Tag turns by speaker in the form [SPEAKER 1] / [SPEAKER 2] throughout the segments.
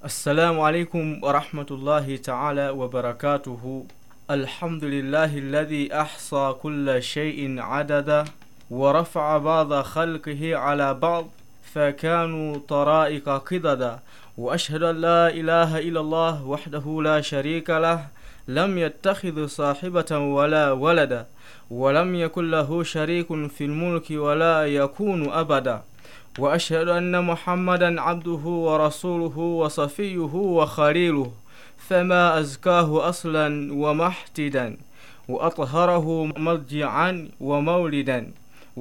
[SPEAKER 1] السلام عليكم ورحمة الله تعالى وبركاته الحمد لله الذي أحصى كل شيء عددا ورفع بعض خلقه على بعض فكانوا طرائق قددا وأشهد أن لا إله إلا الله وحده لا شريك له لم يتخذ صاحبة ولا ولدا ولم يكن له شريك في الملك ولا يكون أبدا وأشهد أن محمدا عبده ورسوله وصفيه وخليله فما أزكاه أصلا ومحتدا وأطهره مرجعا ومولدا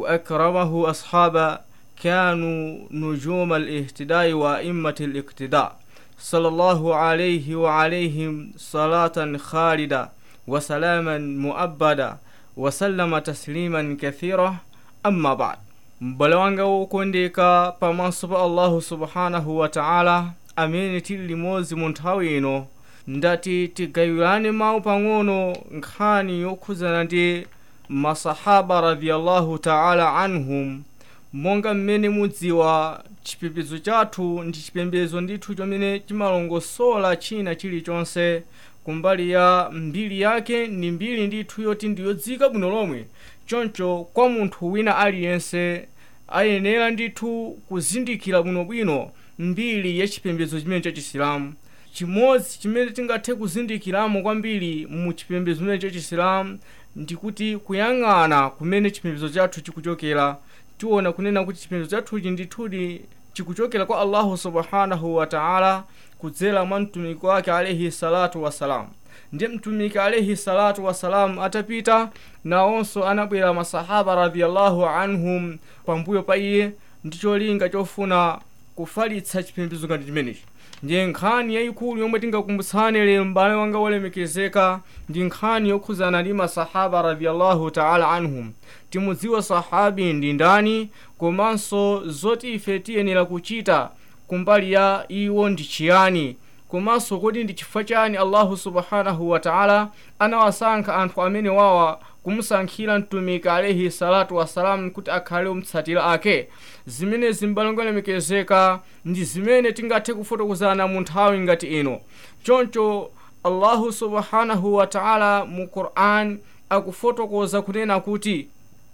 [SPEAKER 1] وأكرمه أصحابا كانوا نجوم الاهتداء وأئمة الاقتداء صلى الله عليه وعليهم صلاة خالدة وسلاما مؤبدا وسلم تسليما كثيرا أما بعد m'bale wanga wokondeka pamaso pa allahu subhanahu wa ta'ala amene tili limodzi mu nthawi ino ndati tigawirane mawu pang'ono nkhani yokhudzana ndi masahaba radiyallahu ta'ala anhum monga mmene mudziwa chipembedzo chathu ndi chipembedzo ndithu chomene chimalongosola china chilichonse kumbali ya mbiri yake ndi mbiri ndithu yoti ndiyodzika bwino lomwe choncho kwa munthu wina aliyense ayenera ndithu kuzindikira bwinobwino mbiri ya chipembedzo chimene cha chisilamu chimodzi chimene tingathe kuzindikiramo kwambiri mu chipembedzo chimene cha chisilamu ndikuti kuyang'ana kumene chipembedzo chathu chikuchokera tiona kunena kuti chipembedzo chathuchi ndithudi chikuchokera kwa allahu subhanahu wa taala kudzera mwa mtumiki wake alaihi salatu wassalamu ndi mtumiki alaihi salatu wassalamu atapita nawonso anabwera masahaba radiyallahu anhum pambuyo pa iye ndi cholinga chofuna kufalitsa chipembedzo ngati chimenechi ndiye nkhani yayikulu yomwe tingakumbutsane lero m'bale wanga wolemekezeka ndi nkhani yokhudzana ndi masahaba radiyallahu taala anhum timudziwa sahabi ndi ndani komanso zoti ife tiyenera kuchita kumbali ya iwo ndi chiyani komanso kodi ndi chifukwa chani allahu subhanahu wa taala anawasankha anthu amene wawa kumusankhira mtumiki alaihi salatu wassalamu kuti akhale omtsatira ake zimenezi m'bale lemekezeka ndi zimene tingathe kufotokozana mu nthawi ngati ino choncho allahu subhanahu wa taala mu quran akufotokoza kunena kuti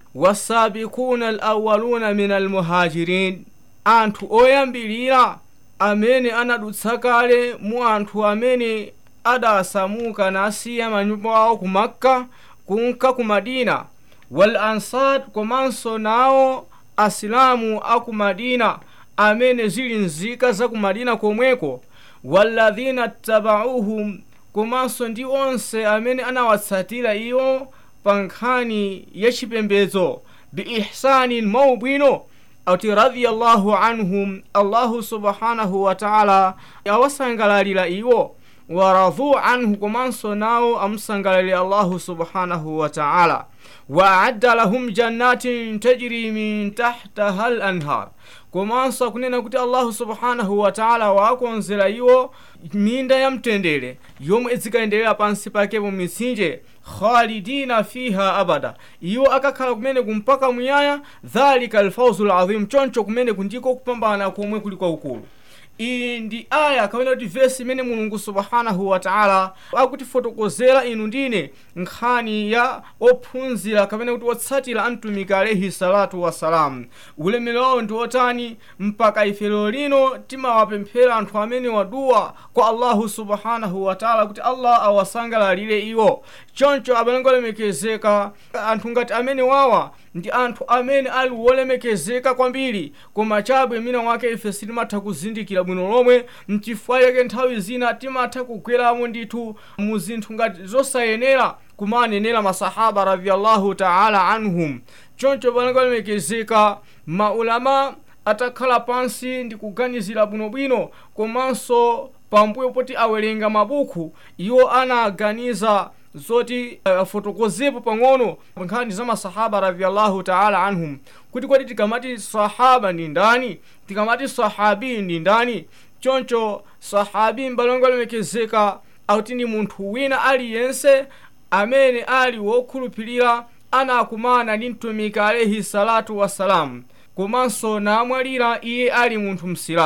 [SPEAKER 1] wasabikuna alawaluna min almuhajirin anthu oyambilira amene anadutsa kale mu anthu amene adasamuka nasiya manyumba awo ku makka kunka ku madina wal ansar komanso nawo asilamu aku madina amene zili nzika za ku madina komweko walladhina tabauhum komanso ndi onse amene anawatsatira iwo pa nkhani ya chipembedzo biihsanin maubwino ati radiyallahu anhum allahu subhanahu wa taala awasangalalira iwo waradhu anhu komanso nawo amusangalalira allahu subhanahu wa taala waadda lahum jannatin tajri min tahtaha l anhar komanso akunena kuti allahu subhanahu wa taala waakonzera iwo minda ya mtendere yomwe izikayenderera pansi pakepo mitsinje khalidina fiha abada iwo akakhala kumene kumpaka muyaya dhalika alfauzu lazim choncho kumene kundiko kupambana komwe kuli kwaukulu iyi ndi aya kapena kuti vesi imene mulungu subhanahu wa taala akutifotokozera inu ndine nkhani ya ophunzira kapena kuti otsatira amtumiki alaihi salatu wassalamu ulemero wawo ndi otani mpaka ife lero lino timawapemphera anthu amene waduwa kwa allahu subhanahu wa taala kuti allah awasangalalire iwo choncho abalengo olemekezeka anthu ngati amene wawa ndi anthu amene ali wolemekezeka kwambiri koma chabwe mina wake ife sitimatha kuzindikira bwino lomwe mchifukwa chake nthawi zina timatha kugweramo ndithu mu zinthu ngati zosayenera kumanenera masahaba radiyallahu taala anhum choncho balengo olemekezeka maulama atakhala pansi ndi kuganizira bwinobwino komanso pambuyo poti awerenga mabuku iwo anaganiza zoti afotokozepo uh, pang'ono nkhani za masahaba radiyallahu taala anhum kuti kodi tikamati sahaba ndi ndani tikamati sahabi ndi ndani choncho sahabi mbalongo lemekezeka akuti ndi munthu wina aliyense amene ali wokhulupirira anakumana ndi mtumiki alaihi salatu wassalamu komanso namwalira iye ali munthu msilamu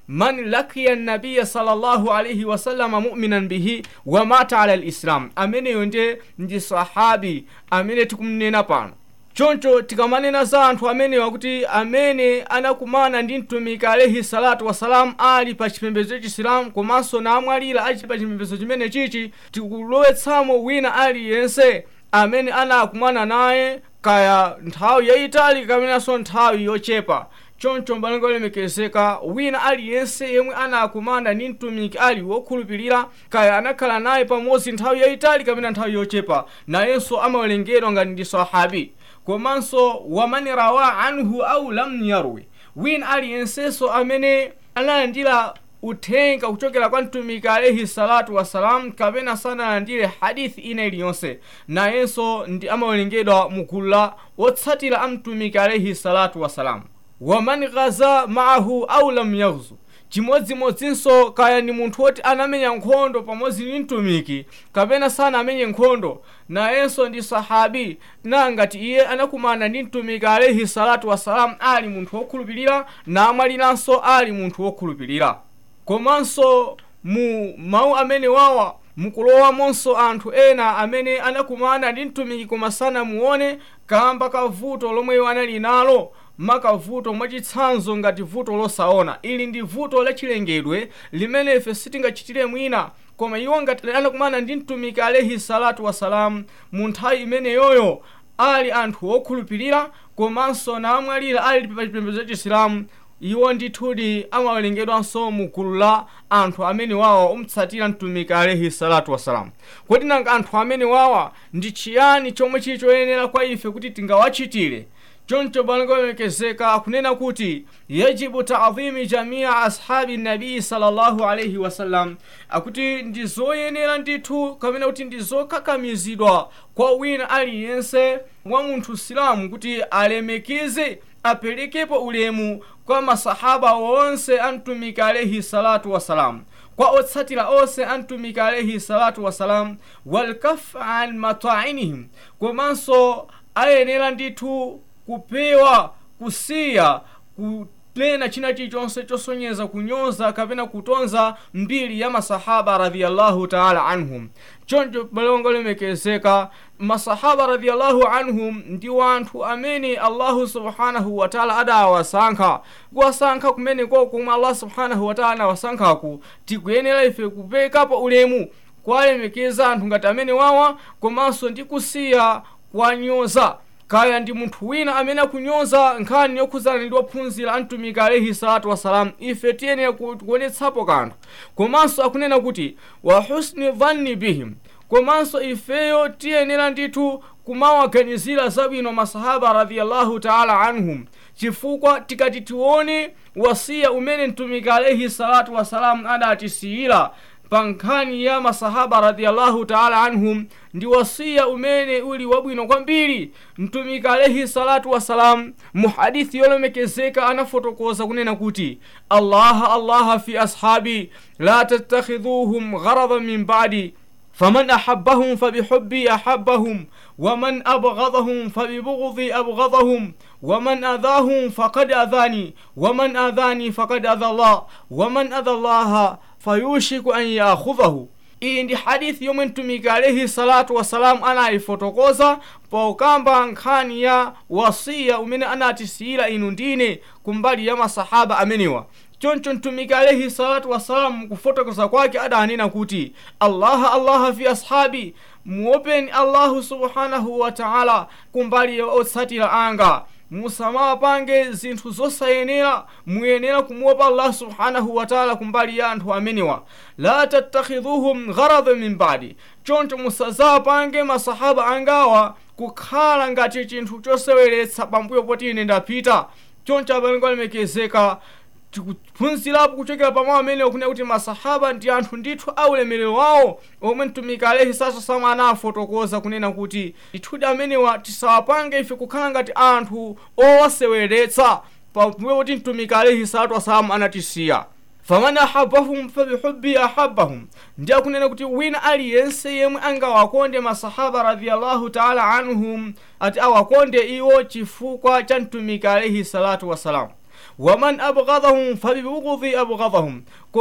[SPEAKER 1] man lakiya nabiya sallallahu alaihi wasallama muminan bihi wa mata ala lislam ameneyo nde ndi sahabi amene tikumnena pano choncho tikamanena za anthu amenewa kuti amene anakumana ndi mtumiki alaihi salatu wassalam ali pa chipembedzo chisilamu komanso namwalira ali pa chipembedzo chimene chichi tikulowetsamo wina aliyense amene anakumana naye kaya nthawi yayitali kamenanso nthawi yochepa choncho mbalengo olemekezeka wina aliyense yemwe anakumana ndi mtumiki ali wokhulupirira kaya anakhala naye pamodzi nthawi yayitali kapena nthawi yochepa nayenso amawerengedwa ngati ndi sahabi komanso waman rawa anhu au lam yarwi wina aliyensenso amene analandira uthenga kuchokera kwa mtumiki alaihi salatu wassalam kapena sanalandire hadithi ina iliyonse nayenso ndi amawerengedwa mugulu la otsatira a mtumiki alaihi salatu wassalam waman ghaza maahu au lam yaghzu chimodzimodzinso kaya ndi munthu woti anamenya nkhondo pamodzi ndi mtumiki kapena sanamenye nkhondo nayenso ndi sahabi nangati iye anakumana ndi mtumiki alaihi salatu wassalam ali munthu wokhulupirira namwaliranso ali munthu wokhulupirira komanso mu mawu amene wawa mukulowamonso anthu ena amene anakumana ndi mtumiki koma sanamuone kamba ka vuto lomwe anali nalo makavuto mwachitsanzo ngati vuto losaona ili ndi vuto lachilengedwe limene ife sitingachitire mwina koma iwo ngati anakumana ndi mtumiki alaihi salatu wassalam mu nthawi imeneyoyo ali anthu okhulupirira komanso namwalira ali pa chipembedzo cha chisilamu iwo ndithudi amawerengedwanso mu gulu la anthu amene wawa omtsatira mtumiki alaihi salatu wassalam kodi nanga anthu amene wawa ndi chiyani chomwe chili choyenera kwa ife kuti tingawachitire choncho bangolemekezeka akunena kuti yajibu taadhimi jamia ashabi nabii sallallahu alaihi wasallam akuti ndi zoyenera ndithu kapena kuti ndi zokakamizidwa kwa wina aliyense wa munthu silamu kuti alemekeze aperekepo ulemu kwa masahaba onse a mtumiki alaihi salatu wassalam kwa otsatira onse a mtumiki alaihi salatu wassalam walkaf an matainihim komanso ayenera ndithu kupewa kusiya kunena china chilichonse chosonyeza kunyoza kapena kutonza mbiri ya masahaba radhiyallahu taala anhum choncho balongo lemekezeka masahaba radhiyallahu anhum ndi wanthu amene allahu subhanahu wataala adawasankha kuwasankha kumeneko komwe allah subhanahu wataala anawasankhaku tikuyenera ife kupekapo ulemu kwalemekeza anthu ngati amene wawa komanso ndi kusiya kwanyoza kaya ndi munthu wina amene akunyoza nkhani yokhuzana ndi ophunzira a mtumiki alaihi salatu wassalam ife tiyenera kuonetsapo kanthu komanso akunena kuti wa husni dhanni bihim komanso ifeyo tiyenera ndithu kumawaganizira zabwino masahaba radhiyallahu taala anhum chifukwa tikati tione wasiya umene mtumiki alaihi salatu wassalam adatisiyira pa nkhani ya masahaba radhiyallahu taala anhum ndi wasiya umene uli wabwino kwambiri mtumiki alaihi salatu wassalam mu hadithi yolemekezeka anafotokoza kunena kuti allaha allaha fi ashabi la tattakhidhuhum gharadan min ba'di faman ahabbahum fabihubbi ahabbahum ومن أبغضهم فببغضي أبغضهم ومن أذاهم فقد أذاني ومن أذاني فقد أذى الله ومن أذى الله fayushiku an yakhudhahu iyi ndi hadithi yomwe mtumiki alaihi salatu wassalamu anayifotokoza pokambira nkhani ya wasiya umene anatisiyira inu ndine kumbali ya masahaba amenewa choncho mtumiki alaihi salatu wassalamu kufotokoza kwake adanena kuti allaha allaha fi ashabi muopeni allahu subhanahu wa taala kumbali ya otsatira anga musamapange zinthu zosayenera muyenera kumuopa allah subhanahu wataala kumbali ya anthu amenewa la tattakhidhuhum gharada min badi choncho musazapange masahaba angawa kukhala ngati chinthu choseweretsa pambuyo poti ine ndapita choncho abalengo alemekezeka tikuphunzirapo kuchokera pamawu amenewo kunena kuti masahaba ndi anthu ndithu aulemerero wawo omwe mtumiki alaihi salatu wassalamu anafotokoza kunena kuti ndithudi amenewa tisawapange ife kukhala ngati anthu owaseweretsa pambuyo poti mtumiki alaihi salatu wassalamu anatisiya faman ahabahum fabihubbi ahabahum ndi akunena kuti wina aliyense yemwe angawakonde masahaba radhiyallahu taala anhum ati awakonde iwo chifukwa cha mtumiki alaihi salatu wassalamu waman abghadhahum fabibughdhi abghadhahum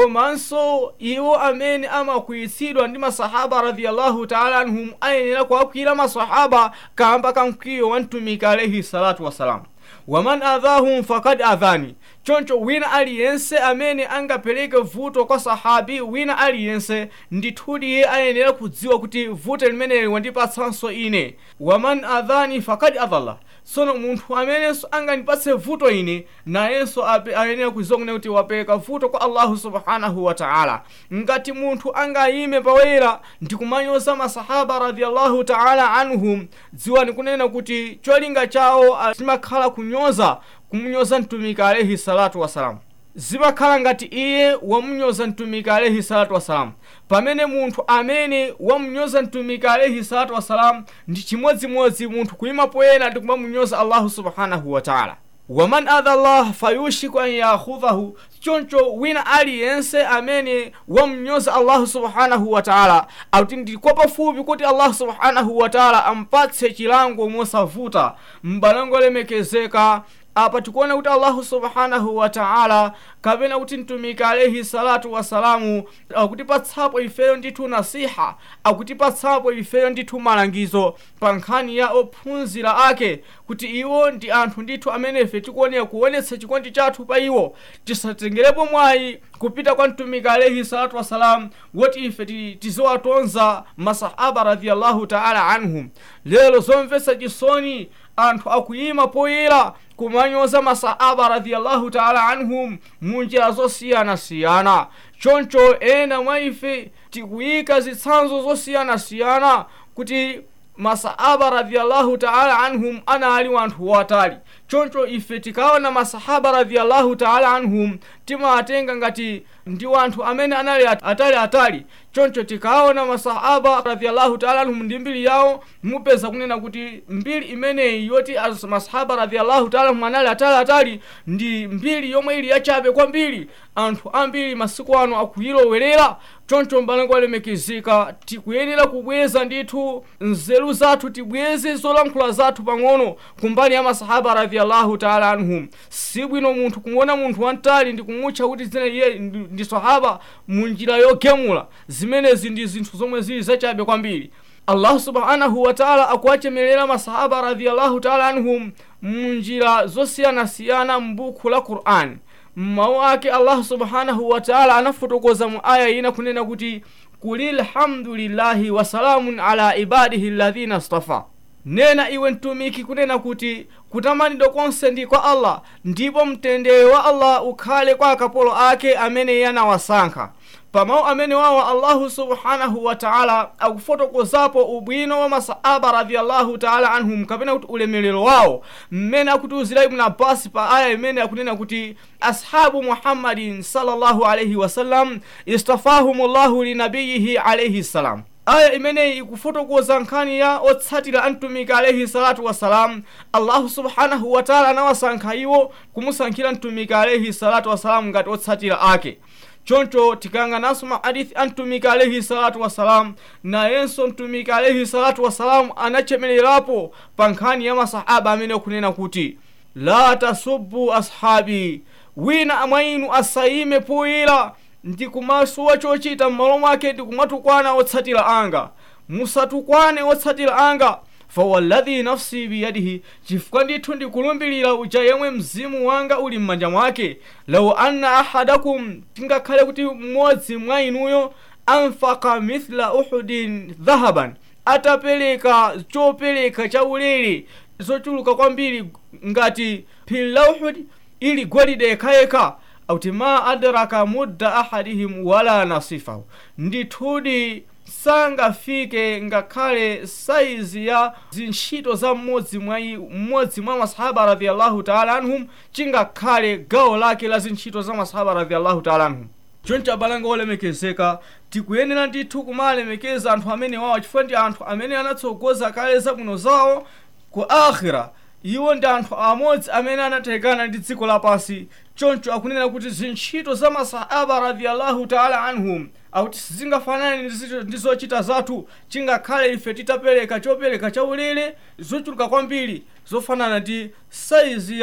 [SPEAKER 1] komanso iwo amene amakwiyitsidwa ndi masahaba radiyallahu taala anhum ayenera kuwakwiyira masahaba kamba ka mkwiyo wa mtumiki alaihi salatu wassalam waman adhahum fakad adhani choncho wina aliyense amene angapereke vuto kwa sahabi wina aliyense ndithudi iye ayenera kudziwa kuti vuto limeneli wandipatsanso ine waman adhani fakad adhala tsono munthu amenenso angandipatse vuto ine nayenso ayenera kudziwa kunena kuti wapereka vuto kwa allahu subhanahu wa taala ngati munthu angayime pawera ndikumanyoza masahaba radiyallahu taala anhum dziwani kunena kuti cholinga chawo chimakhala kunyoza kumunyoza mtumiki alaihi salatu wasalamu zimakhala ngati iye wamunyoza mtumiki alaihi salatu wasalamu pamene munthu amene wamunyoza mtumiki alaihi salatu wasalamu ndi chimodzimodzi munthu kuyima poyera ndi kumamunyoza allahu subhanahu wa taala waman adha llah fayushiku an yakhudhahu choncho wina aliyense amene wamunyoza allahu subhanahu wa taala akuti ndikwa pafupi kuti allahu subhanahu wa taala ampatse chilango mosavuta mbalango lemekezeka apa tikuona kuti allahu subhanahu wa taala kapena kuti mtumiki alaihi salatu wasalamu akutipatsapo ifeyo ndithu nasiha akutipatsapo ifeyo ndithu malangizo pa nkhani ya ophunzira ake kuti iwo ndi anthu ndithu amene ife tikuonera kuonetsa chikondi chathu pa iwo tisatengerepo mwayi kupita kwa mtumiki alaihi salatu wassalam woti ife tiziwatonza masahaba radiyallahu taala anhum lero zomvetsa chisoni anthu akuyima poyera kumanyoza masahaba radiyallahu taala anhum munjira zosiyanasiyana choncho ena mwa ife tikuyika zitsanzo zosiyanasiyana kuti masahaba radiyallahu taala anhum anali wanthu watali choncho ife tikaona masahaba radiyallahu taala anhum timawatenga ngati ndi wanthu amene anali atali atali choncho tikaona masahaba radiyallahu taala anhum ndi mbiri yawo mupeza kunena kuti mbiri imeneyi yoti masahaba radiyallahu taala anhum anali atali atali ndi mbiri yomwe ili yachabe kwambiri anthu ambiri masiku ano akuyilowerera choncho mbalango alemekezeka tikuyenera kubweza ndithu nzeru zathu tibweze zolankhula zathu pang'ono kumbali ya masahaba radiyallahu taala anhum sibwino munthu kumuona munthu wamtali ndi kumutcha kuti zina iye ndi sahaba munjira yogemula zimenezi ndi zinthu zomwe zili zachabe kwambiri allahu subhanahu wataala akuwachemelera masahaba radiyallahu taala anhum munjira zosiyanasiyana m'buku la qur'ani mmawu ake allahu subhanahu wataala anafotokoza mu aya ina kunena kuti kuli lhamdulillahi wasalamun ala ibadihi alladhina stafa nena iwe mtumiki kunena kuti kutamanidwa konse ndi kwa allah ndipo mtendere wa allah ukhale kwa akapolo ake amene iye anawasankha pamawu amene wawa allahu subhanahu wataala akufotokozapo ubwino wa masahaba radiyallahu taala anhum kapena kuti ulemelero wawo mmene akutiuzira ibnu abasi pa aya imene akunena kuti ashabu muhammadin sallallahu alaihi wasallam istafahumullahu linabiyihi alaihi salam aya imeneyi ikufotokoza nkhani ya otsatira amtumiki alaihi salatu wassalam allahu subhanahu wataala anawasankha iwo kumusankhira mtumiki alaihi salatu wassalam ngati otsatira ake choncho tikayang'ananso mahadithi a mtumiki alaihi salatu wassalam nayenso mtumiki alaihi salatu wassalam anachemelerapo pa nkhani ya masahaba amene akunena kuti la tasubbu ashabi wina mwa inu asayime poyera ndi kumasuwa chochita m'malo mwake ndi kumatukwana otsatira anga musatukwane otsatira anga fawalladhi nafsi biyadihi chifukwa ndithu ndikulumbirira uja yemwe mzimu wanga uli m'manja mwake law anna ahadakum tingakhale kuti mmodzi mwa inuyo anfaka mithla uhudin dhahaban atapereka chopereka chaulere zochuluka kwambiri ngati phiri la uhudi ili golide yekhayekha auti ma adraka mudda ahadihim wala nasifahu ndithudi sangafike ngakhale saizi ya zintchito za mmodzi mwa mmodzi mwa masahaba radiyallahu taala anhum chingakhale gawo lake la zintchito za masahaba radiyallahu taala anhum choncho abalanga olemekezeka tikuyenera ndithu kumalemekeza anthu amene wawo chifukwa ndi anthu amene anatsogoza kale zabwino zawo ku akhira iwo ndi anthu amodzi amene anatekana ndi dziko lapansi choncho akunena kuti zintchito za masahaba radiyallahu taala anhum akuti sizingafanane ndi zochita zathu chingakhale ife titapereka chopereka chaulere zochuluka kwambiri zofanana ndi saizi ya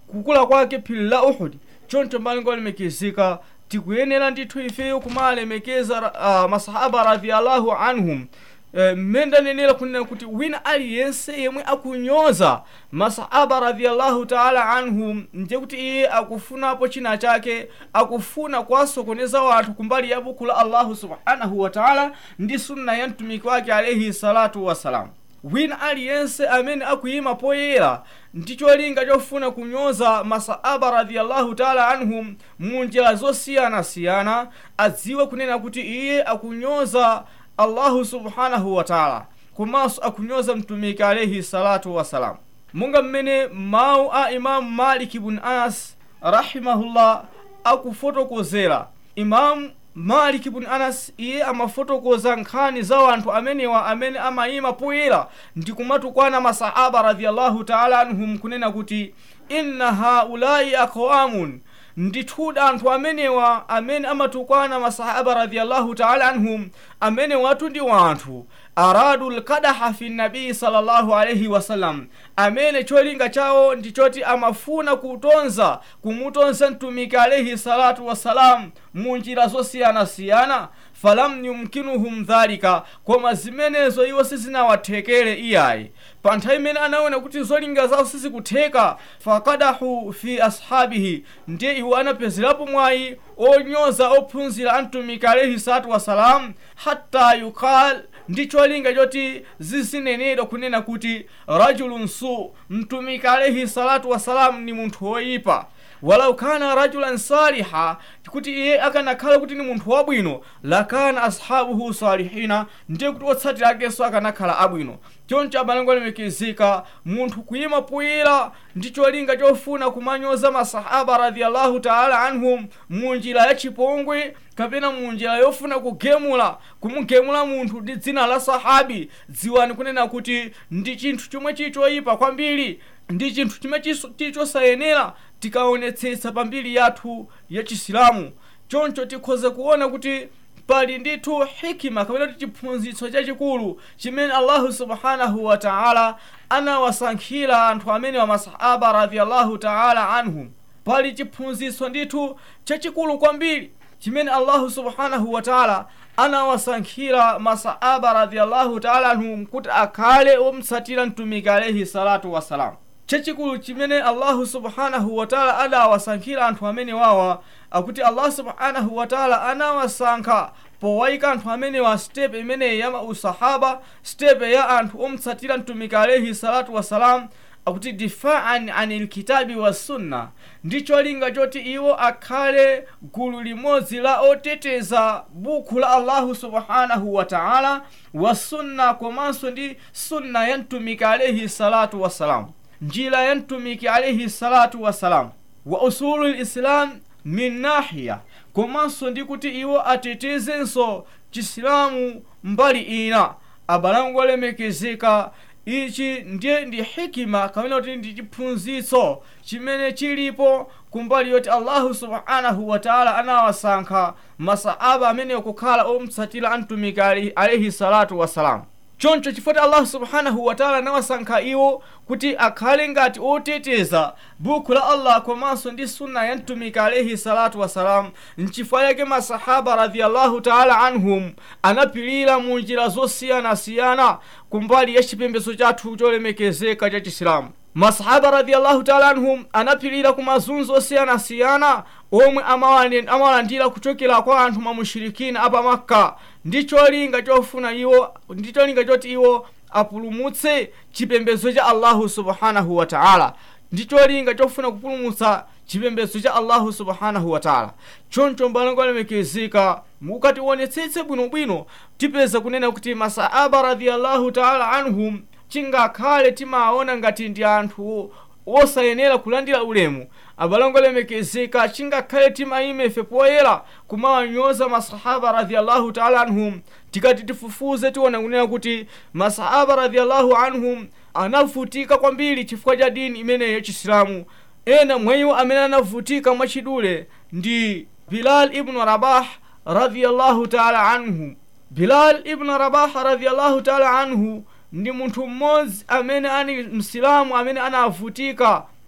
[SPEAKER 1] kukula kwake phiri la uhudi choncho mbalingo alemekezeka tikuyenera ndithu ifeyo kumalemekeza uh, masahaba radhiallahu anhum mmene ndanenera kunena kuti wina aliyense yemwe akunyoza masahaba radhiallahu taala anhum ndiye kuti iye akufunapo china chake akufuna kuwasokoneza wanthu kumbali ya buku la allahu subhanahu wa taala ndi sunna ya mtumiki wake alaihi salatu wassalam wina aliyense amene akuyima poyera ndi cholinga chofuna kunyoza masahaba radhiallahu taala anhum mu njira zosiyanasiyana adziwe kunena kuti iye akunyoza allahu subhanahu wa taala komanso akunyoza mtumiki alaihi salatu wassalam monga mmene mawu a imamu maliki bun anas rahimahullah akufotokozera imamu maliki bun anas iye amafotokoza nkhani za wanthu amenewa amene amayima poyera ndi kumatukwana masahaba radhiallahu taala anhum kunena kuti inna haulai aqwamun ndithu anthu amenewa amene amatukwana masahaba radhiallahu taala anhum amene watu ndi wanthu aradu lkadaha fi nabii sallallahu alaihi wasallam amene cholinga chawo ndi choti amafuna kutonza kumutonza mtumiki alaihi salatu wassalam mu njira zosiyanasiyana falam yumkinuhum dhalika koma zimenezo iwo sizinawathekere iyayi pa nthawi imene anaona kuti zolinga zawo sizikutheka fakadahu fi ashabihi ndiye iwo anapezerapo mwayi onyoza ophunzira a mtumiki alaihi salatu wassalam hatta yukal ndi cholinga choti zizinenedwa kunena kuti rajulun su mtumiki alaihi salatu wassalam ni munthu woyipa walau kana rajulan saliha kuti iye akanakhala kuti ni munthu wabwino lakana ashabuhu salihina ndiye kuti otsatira akenso akanakhala abwino choncho abalango alemekezeka munthu kuyima poyera ndi cholinga chofuna kumanyoza masahaba radhiallahu taala anhum mu njira ya chipongwe kapena mu njira yofuna kugemula kumugemula munthu ndi dzina la sahabi dziwani kunena kuti ndi chinthu chomwe chili choyipa kwambiri ndi chinthu chimwe chili chosayenera tikaonetsetsa pambiri yathu ya chisilamu choncho tikhoze kuona kuti pali ndithu hikima kapena kuti chiphunzitso chachikulu chimene allahu subhanahu wa taala anawasankhira anthu amene wa masahaba radhiallahu taala anhum pali chiphunzitso ndithu chachikulu kwambiri chimene allahu subhanahu wa taala anawasankhira masahaba radhiallahu taala anhum kuti akhale omtsatira mtumiki alaihi salatu wassalam chachikulu chimene allahu subhanahu wataala adawasankhira anthu amene wawa akuti allah subhanahu wataala anawasankha powayika anthu amenewa stepe imeneyi ya usahaba stepe ya anthu omtsatira mtumiki alaihi salatu wassalam akuti difaan ani lkitabi wassunna ndi cholinga choti iwo akhale gulu limodzi la oteteza buku la allahu subhanahu wataala wasunna komanso ndi sunna ya mtumiki alaihi salatu wassalam njira ya mtumiki alaihi salatu wassalam wa usulu lislam min nahiya komanso ndi kuti iwo atetezenso chisilamu mbali ina abalango olemekezeka ichi ndiye ndi hikima kamene kuti ndi chiphunzitso chimene chilipo kumbali yoti allahu subhanahu wataala anawasankha masahaba amenewo kukhala omtsatira amtumiki alaihi salatu wassalamu choncho chifukwa allahu subhanahu wataala anawasankha iwo kuti akhale ngati oteteza buku la allah komanso ndi sunna ya mtumiki alaihi salatu wassalam nchifukwa yake masahaba radhiallahu taala anhum anapilira mu njira zosiyanasiyana kumbali ya chipembedzo chathu cholemekezeka cha chisilamu masahaba radhiallahu taala anhum anapilira ku mazunzo osiyanasiyana omwe amawalandira kuchokera kwa anthu mamushirikina apa makka ndi cholinga chofuna iwo ndi cholinga choti iwo apulumutse chipembedzo cha allahu subhanahu wa taala ndi cholinga chofuna kupulumutsa chipembedzo cha allahu subhanahu wa taala choncho mbalango alemekezeka mukationetsetse bwinobwino tipeza kunena kuti masahaba radhiallahu taala anhum chingakhale timaona ngati ndi anthu osayenera kulandira ulemu abalango alemekezeka chingakhale timayime ife poyera kumawanyoza masahaba radhiallahu taala anhum tikati tifufuze tiona kunena kuti masahaba radhiallahu anhum anavutika kwambiri chifukwa cha dini imeneyi yachisilamu ena mwa iwo amene anavutika mwachidule ndi bilal ibnu rabah radhiallahu taala anhu bilal ibnu rabah radhiallahu taala anhu ndi munthu mmodzi amene ani msilamu amene anavutika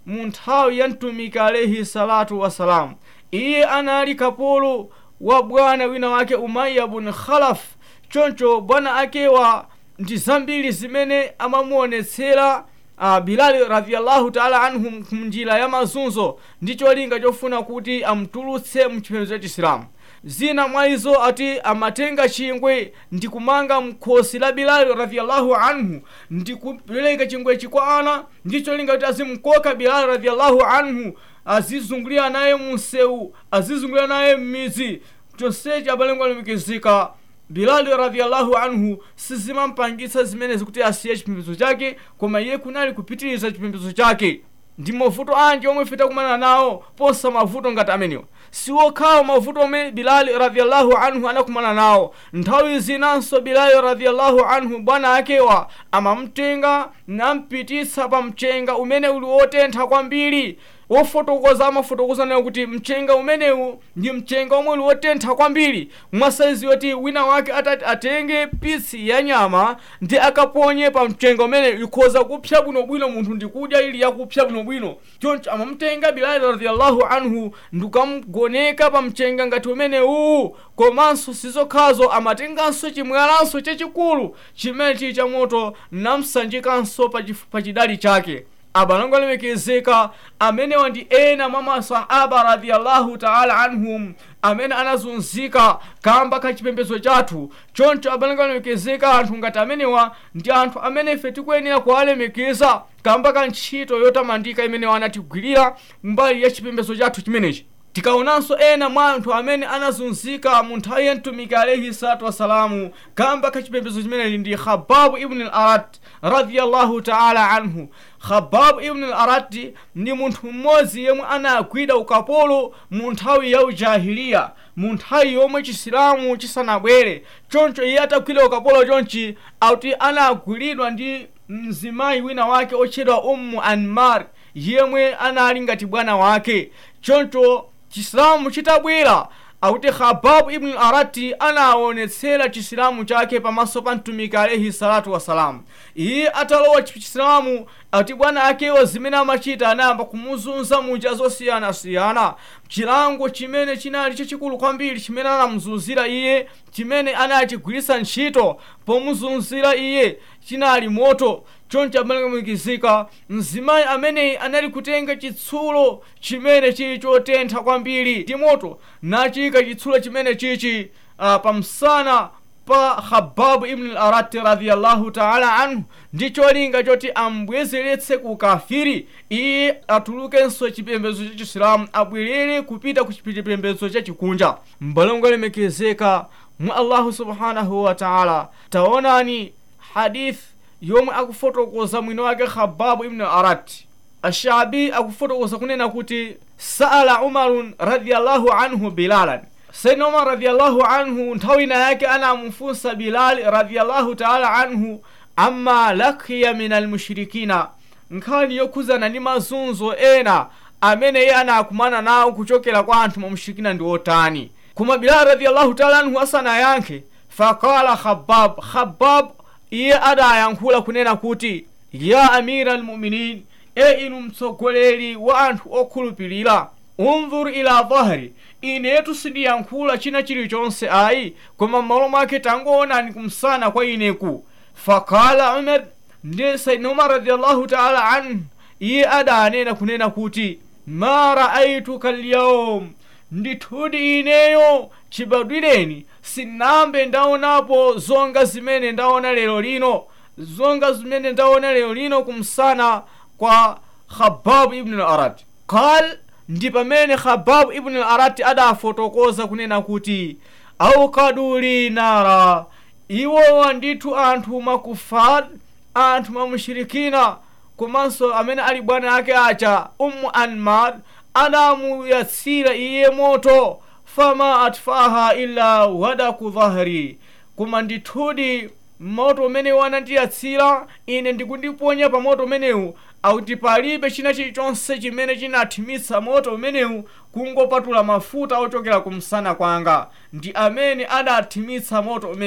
[SPEAKER 1] mu nthawi ya mtumiki alaihi salatu wassalamu iye anali kapolo wa bwana wina wake umaiya bun khalaf choncho bwana akewa ndi zambiri zimene amamuonetsera uh, bilali radiallahu taala anhu mnjira ya mazunzo ndi cholinga chofuna kuti amtulutse mchipembedzo cha chisilamu zina mwa izo ati amatenga chingwe ndi kumanga mkhosi la bilali radiallahu anhu ndi kupereka chingwechi kwa ana ndi cholinga kuti azimkoka bilali radiallahu anhu azizungulira naye munsewu azizungulira naye m'midzi chonsechi abalengwa alemikizika bilali radiallahu anhu sizimampangitsa zimenezi kuti asiye chipembedzo chake koma iye kunali kupitiriza chipembedzo chake ndi mavuto anji omwe ife takumana nawo posa mavuto ngati amenewa siwokhawo mavuto omwe bilali radiallahu anhu anakumana nawo nthawi zinanso bilali radiallahu anhu bwana akewa amamtenga nampititsa pa mchenga umene uli wotentha kwambiri wofotokoza amafotokoza nayo kuti mchenga umenewu ndi mchenga omwe uli wotentha kwambiri mwasaizi yoti wina wake atati atenge pisi ya nyama ndi akaponye pa mchenga umene ikhoza kupsa bwinobwino munthu ndikudya ili yakupsa bwinobwino choncho amamtenga bilali radiallahu anhu ndikukamugoneka pa mchenga ngati umenewu komanso sizokhazo amatenganso chimwalanso chachikulu chimene chili cha moto namsanjikanso pa chif- pa chidali chake abalango alemekezeka amenewa ndi ena mwa masahaba radiallahu taala anhum amene anazunzika kamba ka chipembedzo chathu choncho abalango alemekezeka anthu ngati amenewa ndi anthu amene ife tikuyenera kuwalemekeza kamba ka ntchito yotamandika imene anatigwirira mbali ya chipembedzo chathu chimenechi tikaonanso ena mwa anthu amene anazunzika mu nthawi ya mtumiki alaihi salatu wassalamu kamba ka chipembedzo chimenechi ndi khababu ibn al arat radiallahu taala anhu khababu ibn al arati ndi munthu mmodzi yemwe anagwida ukapolo mu nthawi ya ujahiliya mu nthawi yomwe chisilamu chisanabwere choncho iye atagwida ukapolo chonchi akuti anagwiridwa ndi mzimayi wina wake otchedwa ummu anmar yemwe anali ngati bwana wake choncho chisilamu chitabwera akuti khababu ibn arati anaonetsera chisilamu chake pamaso pa mtumiki alaihi salatu wassalamu iye atalowa chisilamu akuti bwana akewa zimene amachita anayamba kumuzunza munjira zosiyanasiyana chilango chimene chinali chachikulu kwambiri chimene anamuzunzira iye chimene anachigwiritsa ntchito pomuzunzira iye chinali moto choncho amalemekizika mzimayi ameneyi anali kutenga chitsulo chimene chili chotentha kwambiri ndi moto nachika chitsulo chimene chichi uh, pamsana pa khababu ibn al arati radiallahu taala anhu ndi cholinga choti ambwezeretse ku kafiri iye atulukenso chipembedzo cha chisilamu abwerere kupita ku chipembedzo cha chikunja mbalongo lemekezeka mwa allahu subhanahu wa taala taonani hadith yomwe akufotokoza mwini wake khababu ibn arati ashabi akufotokoza kunena kuti saala umarun radiallahu anhu bilalan sayyidina umar radiallahu anhu nthawi ina yake anamufunsa bilali radiallahu taala anhu amma lakiya min almushrikina nkhani yokhuzana ndi mazunzo ena amene iye anakumana nawo kuchokera kwa anthu mamushirikina ndi otani koma bilali radiallahu taala anhu asanayankhe faqala khabab khabab iye adayankhula kunena kuti ya amira almuminin e inu mtsogoleri wa anthu okhulupirira unzur ila dhahri inetu sindiyankhula china chilichonse ayi koma m'malo mwake tangoonani kumsana kwa ineku fakala umar ndi saidna umar radiallahu taala anhu iye adanena kunena kuti ma raaituka lyaum ndithudi ineyo chibadwireni sinambe ndaonapo zonga zimene ndaona lero lino zonga zimene ndaona lero lino kumsana kwa khababu ibn al arad qal ndi pamene khababu ibn al arati adafotokoza kunena kuti aukadu li nara iwowa ndithu anthu makufar anthu mamushirikina komanso amene ali bwana ake acha ummu anmar adamuyatsira iye moto fama atfaha illa wadaku dhahri koma ndithudi moto umene wanandiyatsira ine ndikundiponya pa moto umenewu akuti palibe china chilichonse chimene chinathimitsa moto umenewu kungopatula mafuta ochokera kumsana kwanga ndi amene adathimitsa moto umenewu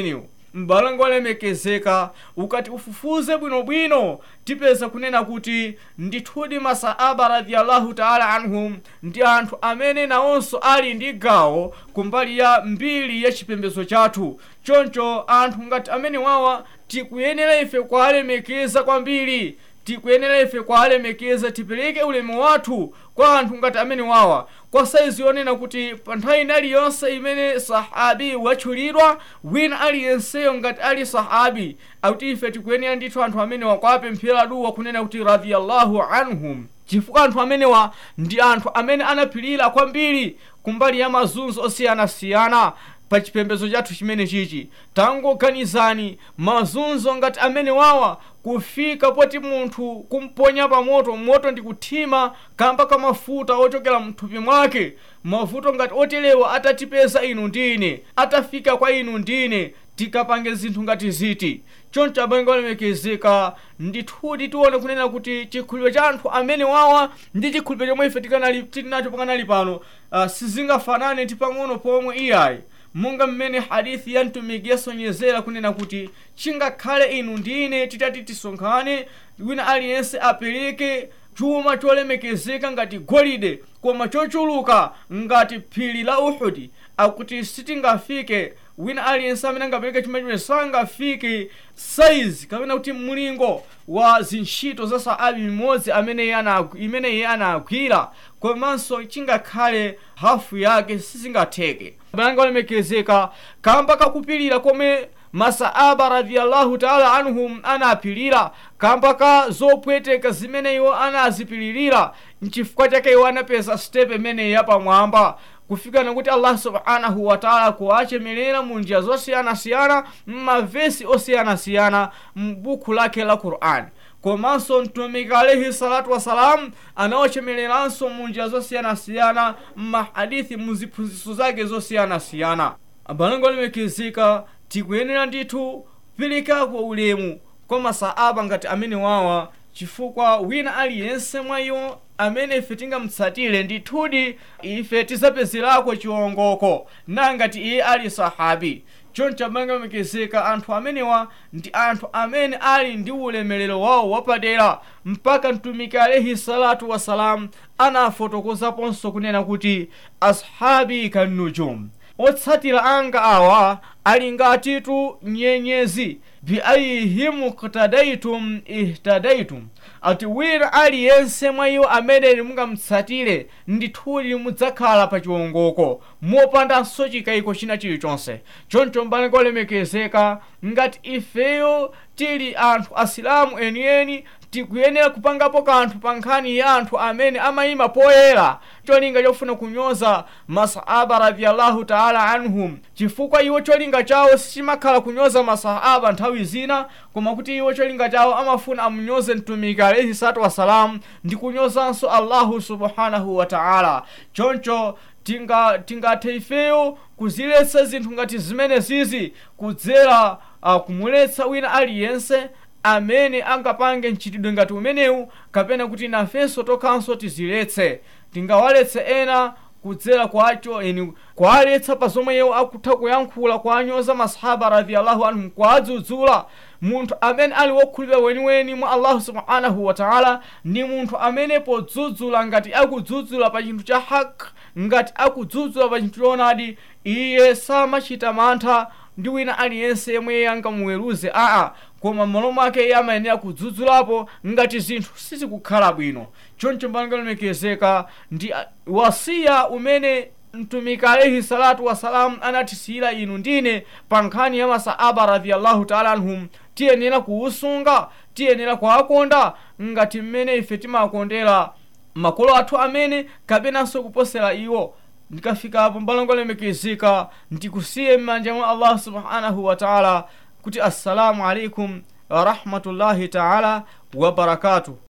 [SPEAKER 1] m'balango olemekezeka ukati ufufuze bwinobwino tipeza kunena kuti ndithudi masaaba radiyallahu taala anhum ndi anthu amene nawonso ali ndi gawo kumbali ya mbiri ya chipembedzo chathu choncho anthu ngati amene wawa tikuyenera ife kuwalemekeza kwambiri tikuyenera ife kuwalemekeza tipereke ulemu wathu kwa anthu ngati amene wawa kwa saizi yonena kuti pa nthawi iliyonse imene sahabi watchulidwa wina aliyenseyo ngati ali sahabi akuti ife tikuyenera ndithu anthu amenewa kuwapemphera duwa kunena kuti radiyallahu anhum chifukwa anthu amenewa ndi anthu amene anapirira kwambiri kumbali ya mazunzo osiyanasiyana pa chipembedzo chathu chimene chichi tangoganizani mazunzo ngati amene wawa kufika poti munthu kumponya pa moto moto ndi kuthima kamba ka mafuta ochokera mthupi mwake mavuto ngati oterewa atatipeza inu ndine atafika kwa inu ndine tikapange zinthu ngati ziti choncho abale olemekezeka ndithudi tione kunena kuti chikhulupiriro cha anthu amene wawa ndi chikhulupiriro chomwe ife tikanali tili nacho pakanali pano uh, sizingafanane ti pang'ono pomwe iyayi monga mmene hadithi ya mtumiki yasonyezera kunena kuti chingakhale inu ndine titati tisonkhane wina aliyense apereke chuma cholemekezeka ngati golide koma chochuluka ngati phiri la uhudi akuti sitingafike wina aliyense amene angapereke chuma chimene sangafike saizi kapena kuti mlingo wa zintchito za saabi mmodzi amene imene iye anagwira komanso chingakhale hafu yake sizingatheke balanga olemekezeka kamba kakupirira komwe masaaba radiyallahu taala anhum anapirira kamba ka zopweteka zimene iwo anazipilirira nchifukwa chake iwo anapeza stepe imene yapamwamba kufika nakuti allah subhanahu wataala kuwachemelera mu njira zosiyanasiyana mmavesi osiyanasiyana m'buku lake la qur'ani komanso mtumiki alaihi salatu wassalam anawachemereranso mu njira zosiyanasiyana mmahadithi mu ziphunzitso zake zosiyanasiyana abalango olemekezeka tikuyenera ndithu kuperekako ulemu kwa masaaba ngati amene wawa chifukwa wina aliyense mwa iwo amene ife tingamutsatire ndithudi ife tizapezerako chiwongoko nangati iye ali sahabi choncho abale olemekezeka anthu amenewa ndi anthu amene ali ndi ulemerero wawo wapadera mpaka mtumiki alaihi salatu wassalam anafotokozaponso kunena kuti ashabi kannujum otsatira anga awa ali ngatitu nyenyezi biayihim ktadaitum ihtadaitum ati wina aliyense mwa iwo amene mungamutsatire ndithudi mudzakhala pa chiwongoko mopandanso chikayiko china chilichonse choncho mbale kolemekezeka ngati ifeyo tili anthu asilamu enieni tikuyenera kupangapo kanthu pa nkhani ya anthu amene amayima poyera cholinga chofuna kunyoza masahaba radiyallahu taala anhum chifukwa iwo cholinga chawo sichimakhala kunyoza masahaba nthawi zina koma kuti iwo cholinga chawo amafuna amunyoze mtumiki alaihi salatu wassalamu ndi kunyozanso allahu subhanahu wa taala choncho tingathe tinga ifeyo kuziletsa zinthu ngati zimene zizi kudzera uh, kumuletsa wina aliyense amene angapange mchitidwe ngati umenewu kapena kuti nafenso tokhanso tiziletse tingawaletse ena kudzera kwacho eni kwaletsa pa zomwe iwo akutha kuyankhula kwanyoza masahaba radiyallahu anhum kwadzudzula munthu amene ali wokhulupirira weniweni mwa allahu subhanahu wataala ndi munthu amene podzudzula ngati akudzudzula pa chinthu cha hak ngati akudzudzula pa chinthu choonadi iye samachita mantha ndi wina aliyense yemwe angamuweruze aa koma m'malo mwake iye amayenera kudzudzulapo ngati zinthu sizikukhala bwino choncho mbale olemekezeka ndi wasiya umene mtumiki alaihi salatu wassalamu anatisiyira inu ndine pa nkhani ya masahaba radiyallahu taala anhum tiyenera kuwusunga tiyenera kuwakonda ngati mmene ife timakondera makolo athu amene kapenanso kuposera iwo ndikafikapo mbale olemekezeka ndikusiye m'manja mwa allah subhanahu wa taala kuti assalamu alaikum warahmatullahi taala wabarakatuh